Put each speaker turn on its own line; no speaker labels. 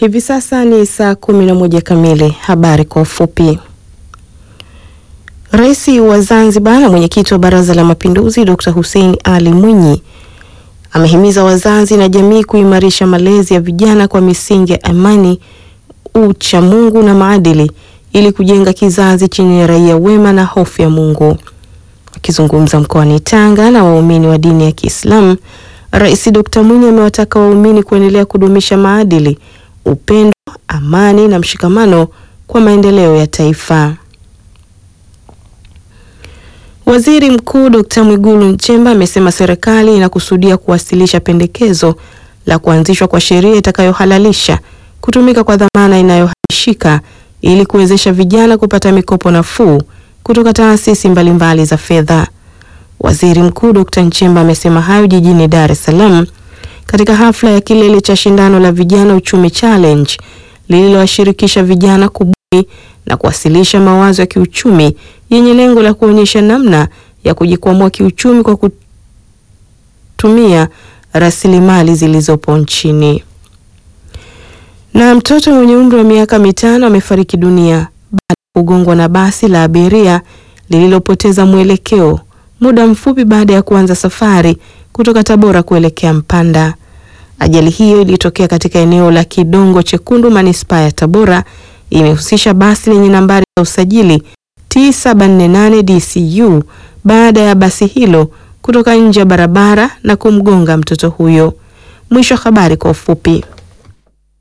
Hivi sasa ni saa kumi na moja kamili. Habari kwa ufupi. Rais wa Zanzibar na mwenyekiti wa Baraza la Mapinduzi Dr. Hussein Ali Mwinyi amehimiza wazazi na jamii kuimarisha malezi ya vijana kwa misingi ya amani, ucha Mungu na maadili ili kujenga kizazi chenye raia wema na hofu ya Mungu. Akizungumza mkoani Tanga na waumini wa dini ya Kiislamu, Rais Dr. Mwinyi amewataka waumini kuendelea kudumisha maadili, upendo, amani na mshikamano kwa maendeleo ya taifa. Waziri Mkuu Dr. Mwigulu Nchemba amesema serikali inakusudia kuwasilisha pendekezo la kuanzishwa kwa sheria itakayohalalisha kutumika kwa dhamana inayohamishika ili kuwezesha vijana kupata mikopo nafuu kutoka taasisi mbalimbali za fedha. Waziri Mkuu Dr. Nchemba amesema hayo jijini Dar es Salaam katika hafla ya kilele cha shindano la Vijana Uchumi Challenge lililowashirikisha vijana kubuni na kuwasilisha mawazo ya kiuchumi yenye lengo la kuonyesha namna ya kujikwamua kiuchumi kwa kutumia rasilimali zilizopo nchini. Na mtoto mwenye umri wa miaka mitano amefariki dunia baada ya kugongwa na basi la abiria lililopoteza mwelekeo muda mfupi baada ya kuanza safari kutoka Tabora kuelekea Mpanda. Ajali hiyo ilitokea katika eneo la Kidongo Chekundu, manispaa ya Tabora. Imehusisha basi lenye nambari ya usajili T748 DCU baada ya basi hilo kutoka nje ya barabara na kumgonga mtoto huyo. Mwisho wa habari kwa ufupi.